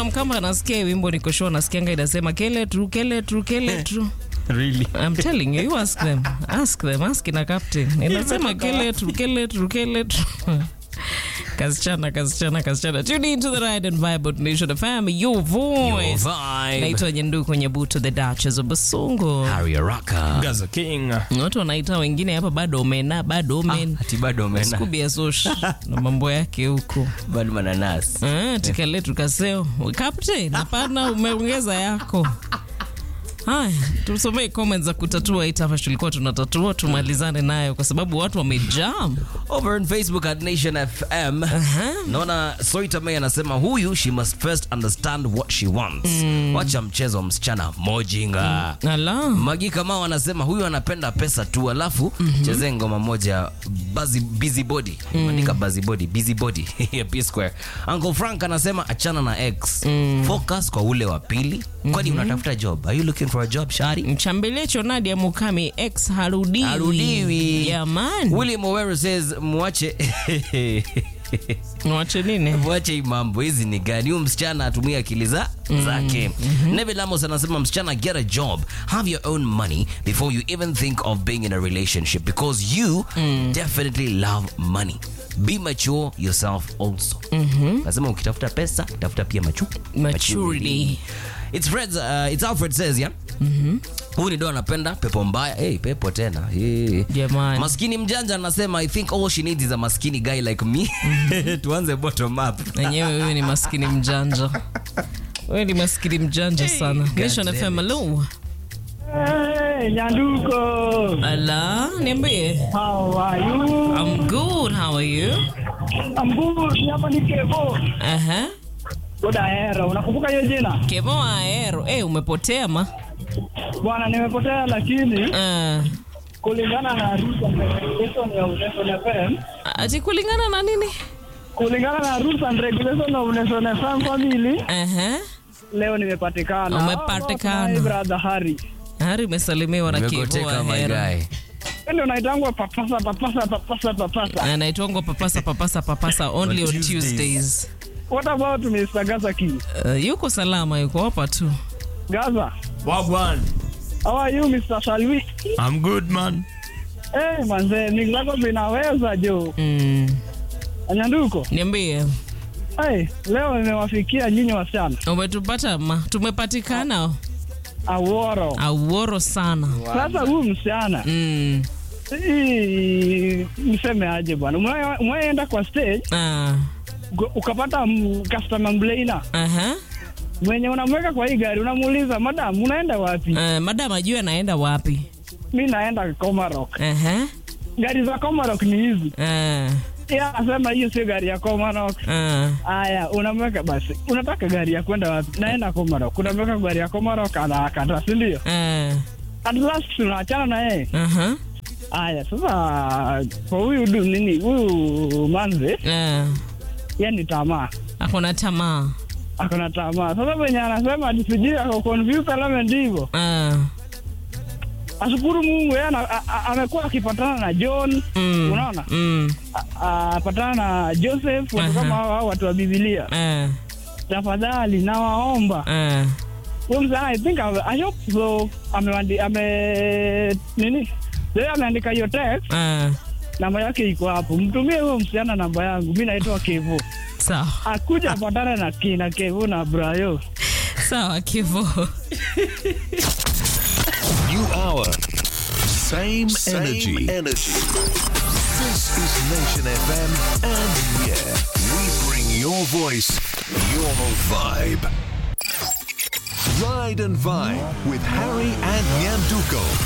kuna mkamba anasikia hii wimbo niko sure anasikianga inasema kele tru kele tru kele tru Really? I'm telling you, you ask them. Ask them. Ask ina captain. Inasema kele tru kele tru kele tru. Kasichana, kasichana, kasichana. Tune into the ride and vibe on Nation FM, your Your voice. vibe. Naitwa Nyenduku Nyebuto, the Duchess of Basungu. Harry Araka. Gaza King. Watu wanaita wengine hapa bado omena, bado omen. Ati bado umena. Scooby ya Sosh na mambo yake huko. Bado mananasi. Ah, tikale tukaseo. Captain, hapana umeongeza yako. Haya, tusomee comments za kutatua hii tafash tulikuwa tunatatua, tumalizane nayo kwa sababu watu wamejam. Over on Facebook at Nation FM. Naona Soita May anasema huyu she must first understand what she wants. Wacha mchezo wa msichana mojinga. Ala. Magi Kamau anasema huyu anapenda pesa tu, alafu chezee ngoma moja busy, busy body andika busy body busy body ya P Square. Uncle Frank anasema achana na X, focus kwa ule wa pili. Kwani unatafuta job? Are you looking for a job shari? Mchambelecho Nadia Mukami ex harudiwi. Harudiwi. Jamani. William Owero says mwache Mwache nini? Mwache hii mambo hizi ni gani? Huyu msichana atumie akili za zake. Neville Lamos anasema msichana, get a job, have your own money before you even think of being in a relationship because you definitely love money. Be mature yourself also. Nasema ukitafuta pesa, tafuta pia machu Maturity. It's Fred, uh, it's Alfred says, yeah? Huyu ni do anapenda pepo mbaya. Hey, pepo tena. Hey. Jamani. Maskini mjanja anasema I think all she needs is a maskini guy like me. Tuanze bottom up. Wenyewe wewe ni maskini mjanja. Wewe ni maskini mjanja sana. Nation damn FM hello. Hey, Nyanduko. Ala, niambie. How are you? I'm good. How are you? I'm good. Ni Hapa ni Kevo. Aha. Boda Hera. Unakumbuka hiyo jina? Kevo Aero. Eh, umepotea ma? Bwana nimepotea lakini Ah. kulingana na rules and regulation ya Uneson FM, Ati kulingana na nini? kulingana na rules and regulation ya Uneson FM family, Aha. leo nimepatikana. Umepatikana. Oh, my brother Harry. Hari umesalimiwa na Kevo Nimegoteka my Aero. guy. Ndio naitangwa papasa papasa papasa papasa. anaitwangwa papasa papasa papasa only on On Tuesdays. Tuesdays. What about Mr. Gaza King? Uh, yuko salama, yuko hapa tu. Gaza. Wagwan. How are you Mr. Salwi? I'm good, man. Eh, manze, mimi zako vinaweza jo. Mm. Nyanduko. Niambie, Hey, leo nimewafikia nyinyi wasichana. umetupata ma? Tumepatikana Aworo. auoro sana. Sasa huyu msichana Mm. hii mseme aje bwana, Umewahi- umewahienda kwa stage Ah. uka- ukapata m- customer mlaina Aha. mwenye unamweka kwa hii gari, unamuuliza madam, unaenda wapi? Uh, madam ajue anaenda wapi. Mi naenda Comarock. Aha. Gari za Comarock ni hizi. Ah. Yeye anasema hiyo sio gari ya Comarock. Ah. Aya, unamweka basi, unataka gari ya kwenda wapi? Naenda Comarock. Unamweka gari ya Comarock, anakata, si ndio? Ah. At last tunaachana na yeye. Aha. Aya, sasa kwa huyu du nini, huyu manze, Ah. yeye ni tamaa Akona tamaa. akona tamaa. Sasa venye anasema ati sijui ako confused alama ndivyo. Ah. Ashukuru Mungu yeye ana- a- a- amekuwa akipatana na John, Mm. unaona? Mm. A- Apatana na Joseph, watu Aha. kama hao hao watu wa Biblia. Ah. Tafadhali nawaomba. Ah. Huyo msana I think ame- I hope so amewandi ame nini? Yeye ameandika hiyo text, Ah. namba yake iko hapo. Mtumie huyo msichana namba yangu. Mimi naitwa Kevo. Sawa. Akuja apatane na kina Kevo na Brayo. Sawa Kivo. New hour. Same, Same energy. energy. This is Nation FM, and yeah, we bring your voice, your vibe. Ride and Vibe with Harry and Nyanduko.